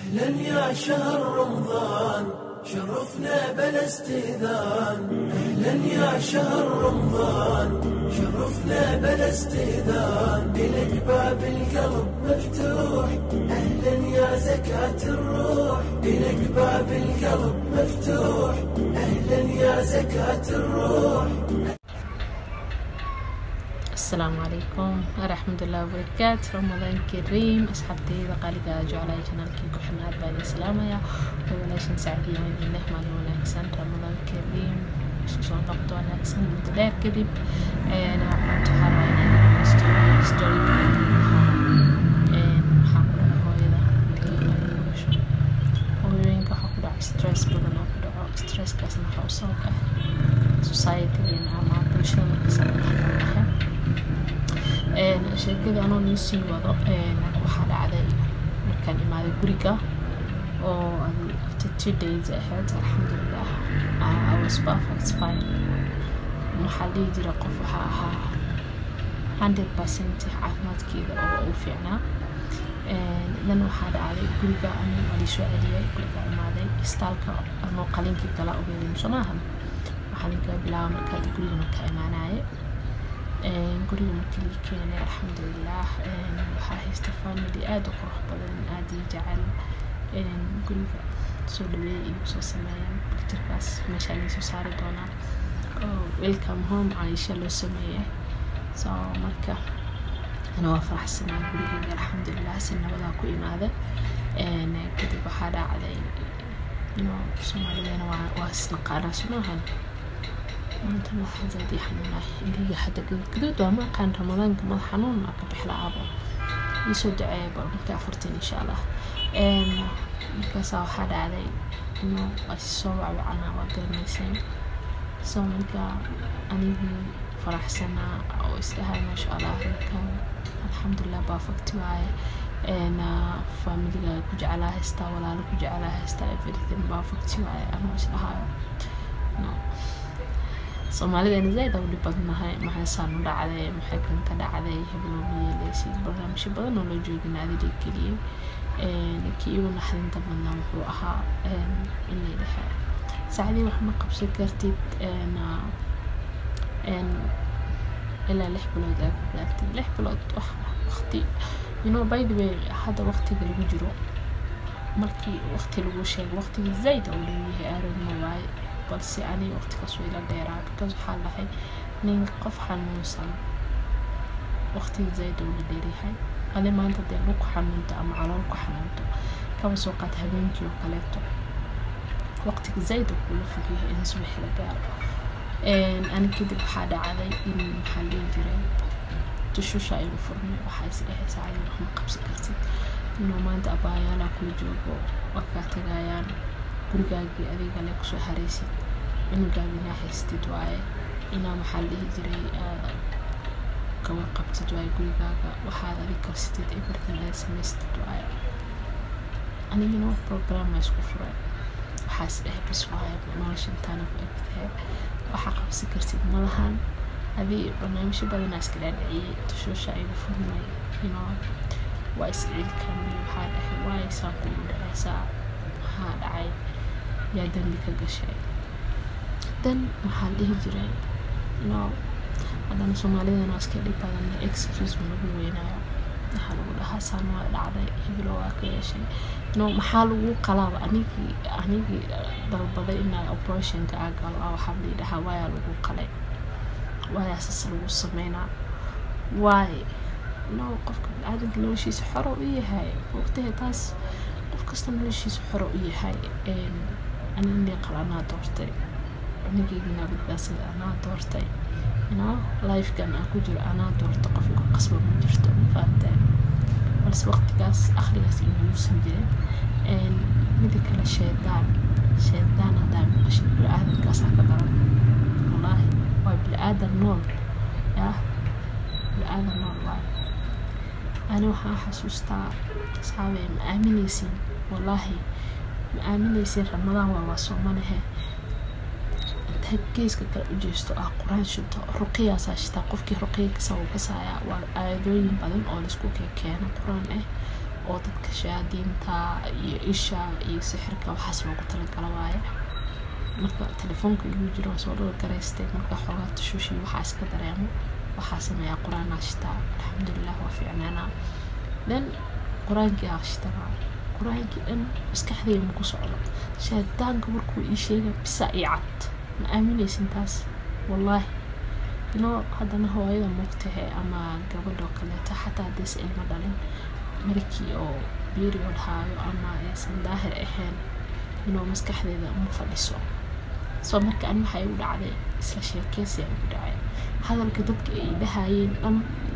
أهلا يا شهر رمضان شرفنا بلا استئذان أهلا يا شهر رمضان شرفنا بلا استئذان إلك باب القلب مفتوح أهلا يا زكاة الروح إلك باب القلب مفتوح أهلا يا زكاة الروح asalaamu calaykum waraxmatullahi wabarakaatu ramadaan kariim asxaabteyda qaaliga jeclaa janaalkii ku xirnaad baan idin salaamayaa waa walaashan sacdiya idin leh maalin wanaagsan ramadaan kariim isku soo noqdo wanaagsan muddo dheer kadib maanta waxaa rabaa inaan dhageysto storyga maxaa ku dhaca hooyada dhasho hooyooyinka waxaa ku dhaca stress badan oo ku dhaco stresskaasna waxaa u sabab ah societygeena ama bulshada markasta dhexnoolahay sheekadii anoo nii sii wado waxaa dhacday markaan imaaday guriga oo after two days ahayd alxamdulilah I was perfect fine waxaa dhihi jira qof waxaa ahaa hundred percent caafimaadkeeda oo u fiicnaa dan waxaa dhacday guriga ani waa liisoo celiyay guriga imaaday istaalka anoo qalinkii kala ogeeday soo maahan waxaa ninka bilaaba markaad guriga marka imaanaye guriga markii lii keenay alxamdulilah waxaa haysta family aada u qurux badan aada ii jecel guriga soo dhaweeyay igu soo sameeyaan picturekaas meeshaa liisoo saari doonaa welcome home caisha loo sameeyay so marka ana waa faraxsanaa gurigeyga alxamdulilah si nabadaa ku imaada kadib waxaa dhacday inuu soomaalideena waa isnaqaanaa sumaahan maanta madaxa zaad ii xanuunay indhiga hadda gaduud waa ma aqaan ramadaanka madax xanuun aa ka bixla aabo iisoo duceeya bal marka afurtin insha allah markaasaa waxaa dhacday inuu soo wacwacanaa waa garanayseen soo marka anigii faraxsanaa oo isdhahay maasha allah reerkan alxamdulilah baafakti waaye familiga ku jeclaa haystaa walaalo ku jeclaa haystaa everything baafakti waaye anoo isdhahayo no soomaalidana zaaid aan u dhib badnahay maxay saan u dhacday maxay kanta dhacday heblow ma yeeleysid barnaamijyo badan oo loo joogina adiga keliyay kii igu naxdinta badnaa wuxuu ahaa in la dhaha saacdii wax ma qabsan kartid ilaa lix bilood aa ku gaartid lix bilood wax waqti you know by the way hadda waqtiga lagu jiro markii waqti lagu sheego waqtiga zaaid uu leeyahay aaragma waaye balse aniga waqtigaas way ila dheeraa because waxaa dhahay nin qof xanuunsan waqtiga zaaid uu la dheeryahay adi maanta dee lug xanuunto ama calool ku xanuunto kaba soo qaata habeenkii oo kaleeto waqtiga zaaid uu kula fogyahay in subax la gaaro ani kadib waxaa dhacday in maxaa dhihi jiray tushusha igu furmay waxaa is dhahay saacadii wax ma qabsan kartid inuu maanta abaayaalaa kula joogo waa kaa tagayaan gurigaagii adiga le kusoo haraysid cunugaagina haystid waaye inaa maxaa la dhihi jiray kawa qabtid waaye gurigaaga waxaad adig karsatid everything aad samaystid waaye anigina wax program a isku furay waxaas dhahay bis waaye nolosha intaana ku egtahay waxaa qabsan kartid malahan adii barnaamijyo badanaa iska dhaadhiciyey tushuusha igu furmay you waa isciilkan waxaa dhahay waaye saan kugu dhacaysaa maxaa dhacay yaa dambi ka gashay dan maxaa dhihi jiray no haddana soomaalidana waa iska dhib badan excuse ma lagu weynaayo waxaa lagu dhahaa saan waa dhacday heblo waa ka yeeshay no maxaa lagu qalaaba anigii anigii dalbaday inaa operationka aa galo ah waxaa lii dhahaa waayaa lagu qalay waayaa sas lagu sameynaa waaye no qofka biniaadanka noloshiisa xoro u yahay waqtiga taas qof kasta noloshiisa xoro u yahay ani indhii qal anaa doortay cunigeygina badbaasada anaa doortay ino lifekan aan ku jiro anaa doorta qof igu qasba ma jirto mafahamtee balse waqtigaas akhrigaas inuusan jirin mida kale sheedaan sheedaan haddaa maqashid bili-aadankaasaa ka daran wallaahi waa bili-aadan nool yah bili-aadan nool waay ani waxaan xasuustaa asxaabey ma aaminaysin wallaahi ma aaminaysin ramadaan waa waa soomanahe intaad geeska kale u jeesto ah qur-aan shito ruqiyaasaa shitaa qofkii ruqiya kasoo kasaaya waa aayadooyin badan oo laisku keeno qur-aan ah oo dadka shayaadiinta iyo isha iyo sixirka waxaas loogu talagala waaye marka telefoonka igu jiro waa soo dhowr garaystay marka xoogaa tushuushi waxaa iska dareemo waxaa sameeyaa qur-aan ashtaa alxamdulilah waa fiicnaanaa then qur-aankii ashtanaa qur-aankii dhan maskaxdayda ma ku socdo shaadaanka markuu ii sheega bisa ii cad ma aaminaysin taas wallaahi inoo haddana hooyada muugtahe ama gabadhoo kaleeto xataa haddaysa ilmo dhalin markii oo period haayo ama aysan daahir ahayn inuu maskaxdeeda ma fadhiso soo marka an waxaa igu dhacday isla sheekeysi igu dhacay hadalka dadka ay dhahayeen dhan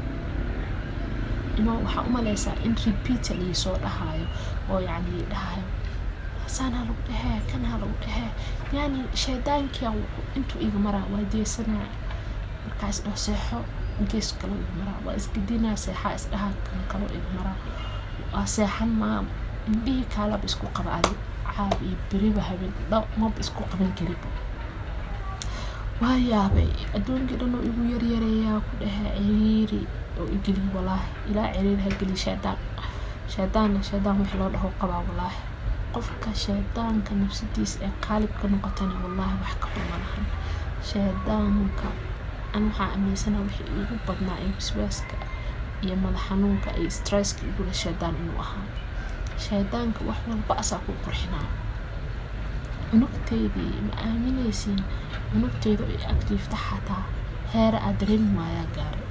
inoo waxaa umaleysaa in repeatedly soo dhahaayo oo yacni dhahayo saan ha lagu dhehee kan ha lagu dhehee yani shaydaankia intuu iga maraa waa deesanaa markaas dhaho seexo gees kaloo iga maraa waa isgedinaa seexaa isdhahaa kan kaloo iga maraa waa seexan maa indhihii kaalaba isku qaba adi caab iyo beriba habeen dha maba isku qaban kariba waa yaabay adduunkii dhan oo igu yaryareeyaa ku dhahee ciriiri oo igeliy walaahi ilaa ciriiri ha geliy shaydaan shaydaanna shaydaan wix loo dhaho qabaa walaahi qofka shaydaanka nafsadiisa ee qaalibka noqotana wallaahi wax ka xuma lahan shaydaanka an waxaa aaminsanaa wixii iigu badnaa ee waswaaska iyo madax xanuunka iyo stresska igula shaydaan inuu ahaa shaydaanka wax walba asaa ku qurxinaa cunugteydii ma aaminaysiin cunugteeda ay agjiifta xataa heera aad dareemi waayaa gaaray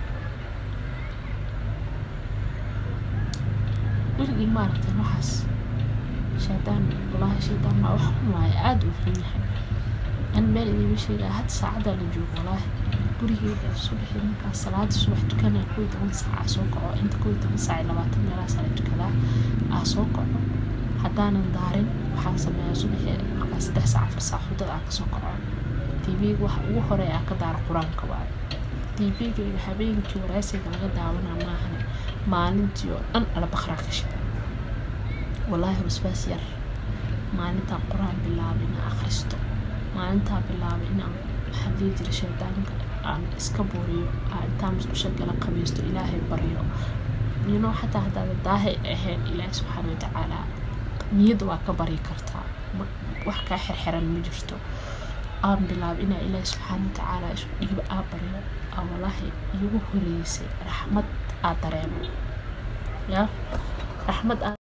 weligii maaragtay waxaas shaydaan walaahi shaydaan maa wax xun waaye aada u xun yahay an meel idiima sheegaa hadda saacaddaa la joogo walaahi gurigeeda subaxii markaa salaada subax tukanaa kow iyo toban saac aa soo kaco inta kow iyo toban saac iyo labaatan meelaha sala tukadaa aa soo kaco haddaanan daarin waxaan sameeyaa subaxii markaa saddex saac afar saac hudada aa kasoo kaco tv-ga waxa ugu horey aa ka daaro qur-aanka waaye tv-gayga habeenkii wareysiga laga daawanaa maahane maalintii oo dhan albaqraa ka shida walaahi wasbaas yar maalintaa qur-aan bilaabay inaan akhristo maalintaa bilaabay inaan maxaa dhihi jira shaydaanka aan iska buuriyo aan intaa musqusha gala qabaysto ilaahay baryo yino xataa haddaada daahay ahayn ilaahay subxaana watacaala niyadda waa ka baryi kartaa wax kaa xirxiran ma jirto aan bilaabay inaa ilaahay subxaana watacaala isku dhiiba aa baryo aa walaahi iigu horeysay raxmad aa dareemo ya raxmad aa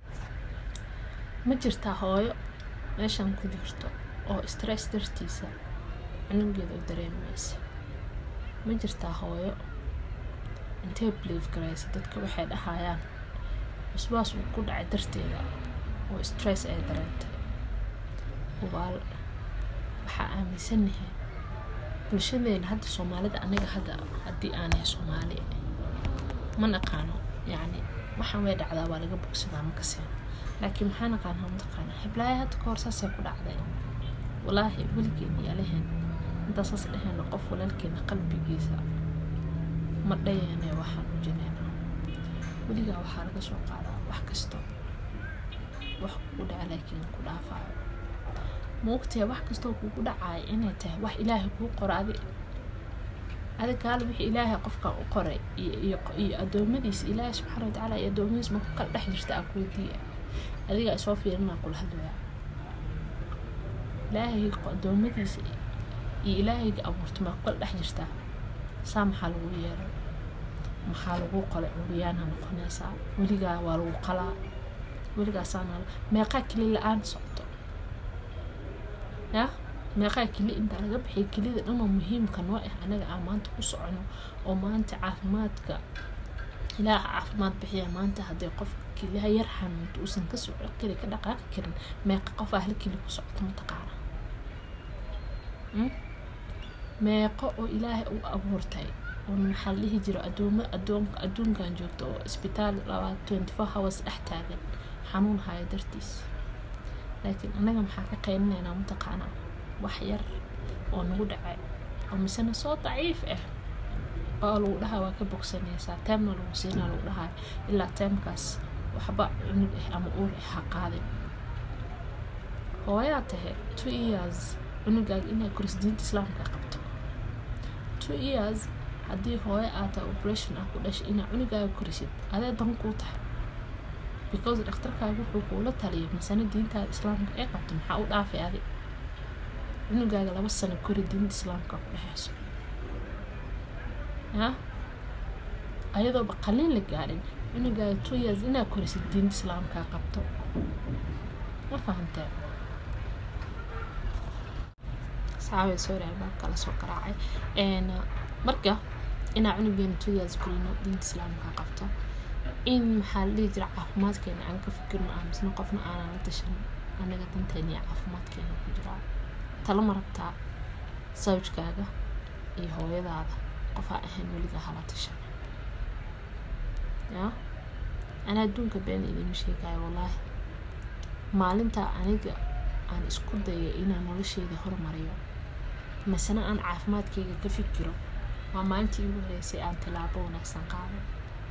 ma jirtaa hooyo meeshan ku jirto oo stress dartiisa cunugeeda u dareemaysa ma jirtaa hooyo intee blief garaysa dadka waxay dhahayaan wasbaas uu ku dhacay darteeda oo stress ay dareentay hubaal waxaa aaminsanahay bulshadeena hadda soomaalida anaga hadda haddii aanahay soomaali ma naqaano yacni waxaan way dhacdaa waa laga bogsadaa ma kaseen laakiin maxaa naqaanaa mataqaana hiblaayo hadda kahor saasay ku dhacday walaahi weligeena yaalaheen intaa saas dhaheyno qof walaalkeena qalbigiisa ma dhayeene waxaan u jineena weligaa waxaa laga soo qaadaa wax kasto wax kugu dhaca laakiin ku dhaafaayo maogtahay wax kastoo kugu dhacayo inay tahay wax ilaahay kuu qoro adi adi kaale wixii ilaahay qofka u qoray iyo adoomadiisa ilaahay subxaana watacaala iyo adoomadiisa ma ku kala dhex jirta aa kuweydiiya adigaa isoo fiirinaa kula hadlaya ilaahay adoomadiisa iyo ilaahayga abuurta maa ku kala dhex jirtaa saa maxaa lagu yeelay maxaa lagu qolay curyaana noqonaysaa weligaa waa lagu qalaa weligaasaana meeqaa keli la-aan socto ya meeqaa keli intaa laga bixiya kelida dhanoo muhiimka noo ah anaga aan maanta ku socono oo maanta caafimaadka ilaaha caafimaad bixiya maanta haddii qof keliha yar xanuunto uusan ka soco keli ka dhaqaaqi karin meeqa qof ah hal keli ku socoto mataqaana meeqo oo ilaahay u abuurtay oo maxaa la dhihi jiro adoomo adoonka adduunkan joogto oo isbitaal labaa twenty four hours dhex taagan xanuun haya dartiis laakiin annaga maxaa ka qayninaynaa mataqaanaa wax yar oo nagu dhacay oo misena soo daciif ah oo lagu dhahaa waa ka bogsanaysaa teemna lagu siinaa lagu dhahaa ilaa teemkaas waxba cunug ah ama uur ah ha qaadin hooyaa tahay two years cunugaaga inay koris diinta islaamka qabto two years haddii hooyo aad tahay operation ah ku dhashay inaa cunugaaga korisid adee dan kuu tahay because dhakhtarkaaga wuxuu kuula taliyay masana diintaada islaamka ee qabto maxaa u dhaafay adi cunugaaga laba sano kori diinta islaamka ku dhexeyso ya ayadooba qaliin la gaadhin cunugaaga two years inaad korisid diinta islaamkaa qabto ma fahantee saxaabay sorry baa kala soo garaacay marka inaa cunugeena two years korino diinta islaamkaa qabto in maxaa la dhihi jira caafimaadkeena aan ka fikirno aamusno qofna aanan la tashan anaga danteena iyo caafimaadkeena ku jiraa talo ma rabtaa sawjkaaga iyo hooyadaada qofaa ahayn weligaa hala tashan ya ana adduunka been idima sheegaayo wallaahi maalintaa aniga aan isku daya inaan nolosheeda hormariyo masena aan caafimaadkeyga ka fikiro waa maalintii igu horeysay aan tilaabo wanaagsan qaaday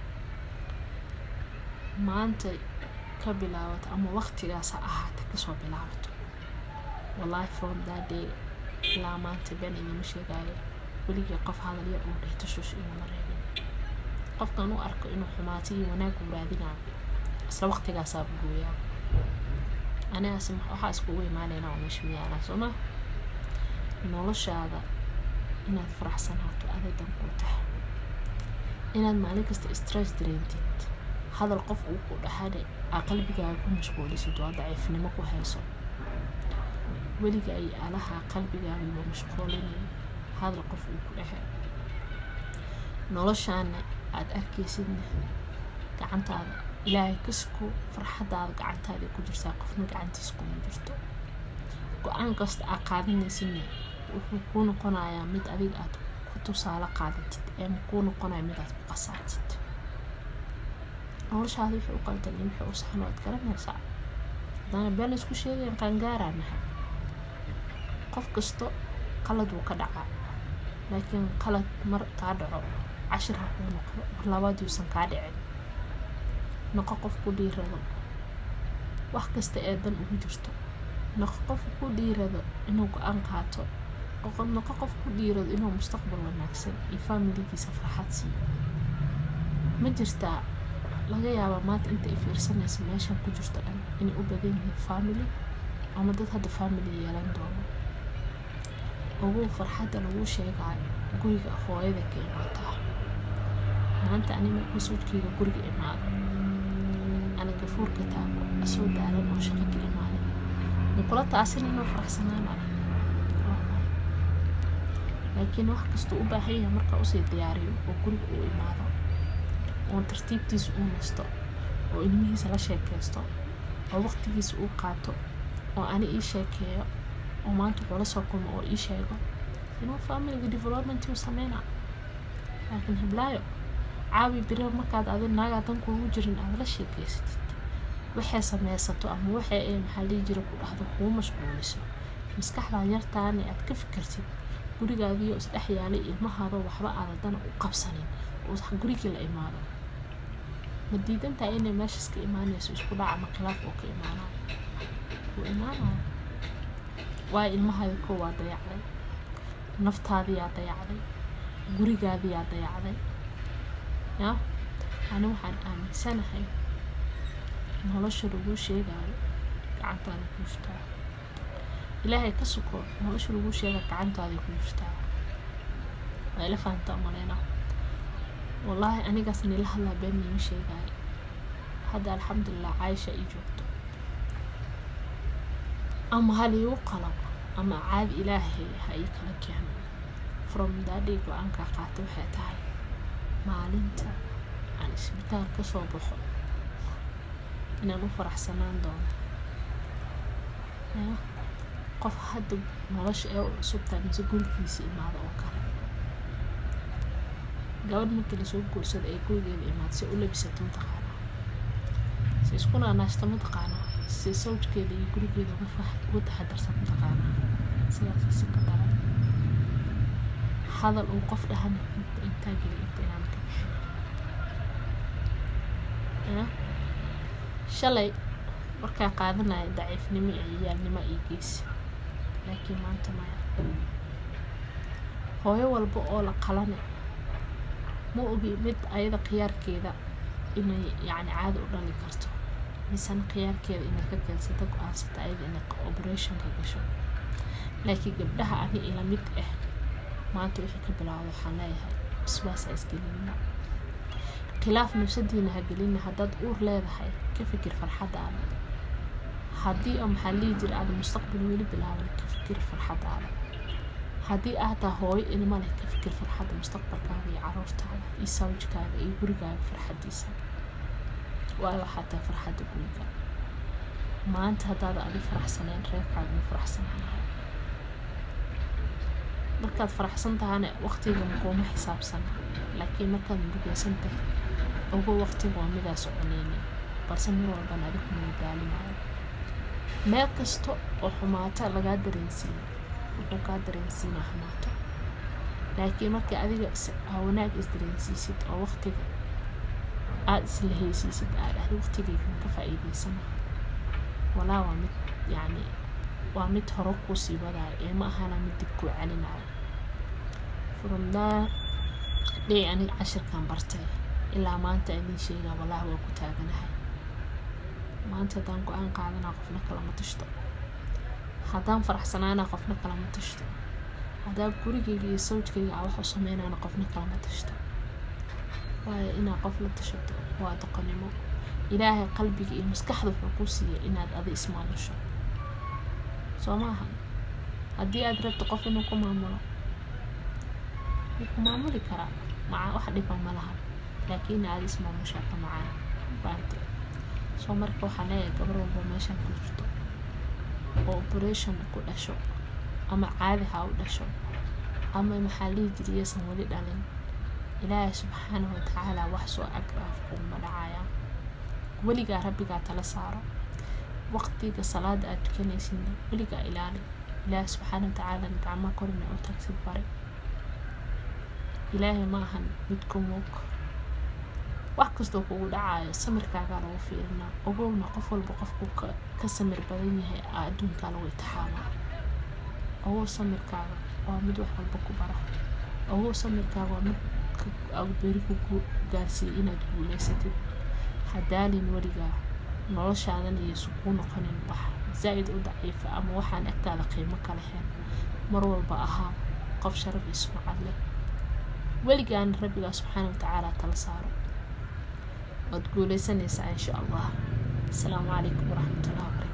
maanta ka bilaabato ama waqtigaas ha ahaata kasoo bilaabato wallaahi from that day ilaa maanta been idima sheegaayo weligii qof hadalya uu dheh tushush inuma reebin qofkan u arko inuu xumaato iyo wanaag uu raadinayo isla waqtigaasaa gooyaa anigaas waxaa iskugu imaanayna oo meesha miyaalaa soo ma noloshaada inaad faraxsanaato aday dan kuu tahay inaad maalin kasta stress dareentid hadal qof uu ku dhaxane aa qalbigaaga ku mashquulisid waa daciifnimo ku hayso weliga ay alaha qalbigaaga iyo mashquulinayn hadal qof uu ku dhexe noloshaana aada arkaysidna gacantaada ilaahay kasku farxadaada gacantaada ku jirtaa qofna gacantiis kuma jirto go-aan kasta aa qaadanaysidna wuxuu kuu noqonayaa mid adiga aad ku tusaale qaadatid ee kuu noqonaya mid aad ku qasaatid noloshaada wixii u qaldan iyo wixii u saxan waad garanaysaa haddaana been laysku sheegayan qaangaaraa nahay qof kasto qalad wuu ka dhacaa laakiin qalad mar kaa dhaco cashir ha kuu noqdo mar labaad yuusan kaa dhicin noqo qof ku dhiirado wax kasta ee dan ugu jirto noqo qof ku dhiirado inuu go-aan qaato noqo qof ku dhiirado inuu mustaqbal wanaagsan iyo faamiligiisa farxad siiyo ma jirtaa laga yaabaa maanta inta ay fiirsanaysa meeshan ku jirto dhan inay u badan yihiin family ama dad hadda family yeelan doono ugu farxadda lagu sheegaayo guriga hooyada ka imaataa maanta ani markuu sawjkeyga guriga imaado ana gafuurka taago asoo daalan oo shaqo ka imaaday makula taasin inuu faraxsanaana laakiin wax kastuu u baahan yahay markaa usii diyaariyo oo guriga uu imaado oon tartiibtiisa uu nasto oo ilmihiisa la sheekeysto oo waqtigiisa uu qaato oo ani ii sheekeeyo oo maanta wuxuu la soo kulmo oo ii sheego inuu familiga development uu sameyna laakiin hiblaayo caawi biro markaad adi naagaa dan kuugu jirin aada la sheekeysatid waxay sameysato ama waxay ee maxaa dhihi jira ku dhahdo kuu mashquuliso maskaxdan yartaani aad ka fikirtid gurigaadiyo isdhex yaalay ilmahaadoo waxba aada dana u qabsanin oo gurigii la imaado ma diidantaa inay meeshaas ka imaanayso isku dhac ama khilaaf oo ka imaanayo wuu imaanayo waayo ilmahaada koo waa dayacday naftaadiyaa dayacday gurigaadiyaa dayacday ya ani waxaan aaminsanahay nolosha laguu sheegaayo gacantaada ku jirtaa ilaahay ka suko nolosha laguu sheega gacantaada ku jirtaa waa ila fahantaa maleyna wallaahi anigaas nila hadlaa been niima sheegaayo hadda alxamdulilah caaisha ii joogto ama hal iigu qalab ama caadi ilaahay ha ii kala keeno from daadhay go-aankaa qaata waxay tahay maalinta aan isbitaal ka soo baxo inaan u faraxsanaan doono ya qof hadda nolosha ee u cusubtahay mise gurigiisa imaado oo kale gabadh markii lasoo guursada ee gurigeeda imaado si u labisato mataqaanaa si isku naanaashta mataqaanaa si sawjkeeda iyo gurigeeda uga taxadarsan mataqaanaa sidaas si ka daran hadal uu qof dhahana inta intaa geli inta inaan ka bixin shalay markaa qaadanaya daciifnimo iyo ciyaalnimo iyo geesi laakiin maanta maya hooyo walba oo la qalane ma ogi mid ayada khiyaarkeeda inay yacni caada u dhali karto misena khiyaarkeeda inaad ka keensata go-aansata ayada inay operationka gasho laakiin gabdhaha ani ila mid ah maanta wixii ka bilaawda waxaan leeyahay iswaas ha isgelinina khilaaf nafsadiina ha gelina haddaad uur leedahay ka fikir farxadaada haddii oo maxaa lihi jira aada mustaqbal weli bilaaban ka fikir farxadaada haddii aad taha hooyo ilmo leh ka fikir farxadda mustaqbalkaaga iyo caruurtaada iyo sawjkaaga iyo gurigaaga farxadiisa waayo waxaa tahay farxadda guriga maanta haddaada adi faraxsaneen reerkaaga ma faraxsanaanahay markaad faraxsan tahana waqtiga makuuma xisaabsana laakiin markaad murugeysan tahay ogo waqtiga waa midaa soconeyni balse mar walbana adigu madadaalinayo meel kasta oo xumaata lagaa dareensiiyo wuxuu kaa dareensiinaa xumaato laakiin markii adiga wanaag isdareensiisid oo waqtiga aada isla heysiisid aad ahdi waqtigaygan ka faa-iideysana walaa waa mid yacni waa mid hore kuu sii wadaayo ee ma ahana mid dib kuu celinayo furumdaa dhey aniga cashirkan bartay ilaa maanta idin sheegaa walaahi waa ku taaganahay maanta haddaan go-aan qaadanaa qofna kalama tashto haddaan faraxsanaanaa qofna kalama tashto haddaan gurigayga iyo sawjkayga a wax u sameynaana qofna kalama tashto waayo inaad qof la tashato waa doqonnimo ilaahay qalbiga iyo maskaxda wuxuu kuu siiyay inaad adi ismaamusho soo maaha haddii aad rabto qof inuu ku maamulo wuu ku maamuli karaa maca wax dhiba ma laha laakiin aada ismaamushaa ka macaan baante soo marka waxaa leeyahay gabar walba meeshan ku jirto oo operation ku dhasho ama caadi ha u dhasho ama maxaa lihi jiriyaysan weli dhalin ilaahay subxaanahu watacaala wax soo agdhaaf kuuma dhacaya weligaa rabbigaa tala saaro waqtiga salaada aad tukanaysidna weligaa ilaali ilaahay subxaana watacaala gacmaa korina oo tagsid bari ilaahay ma ahan mid ku muug wax kastoo kugu dhacayo samirkaagaa lagu fiirinaa ogowna qof walba qofku ka samir badan yahay adduunkaa lagu itixaamaa ogow samirkaaga waa mid wax walba ku bara ogow samirkaaga waa mid beri ku gaarsiiyay inaad guuleysatid hadaalin weligaa noloshaadan iyo sukuu noqonin wax zaa-id u daciifa ama waxaan agtaada qiimo ka lahayn mar walba ahaa qof sharaf iyo sumcad leh weligaana rabbigaa subxaana watacaala tala saaro waad guuleysanaysaa insha allah asalaamu calaykum waraxmatullahi wabarakatu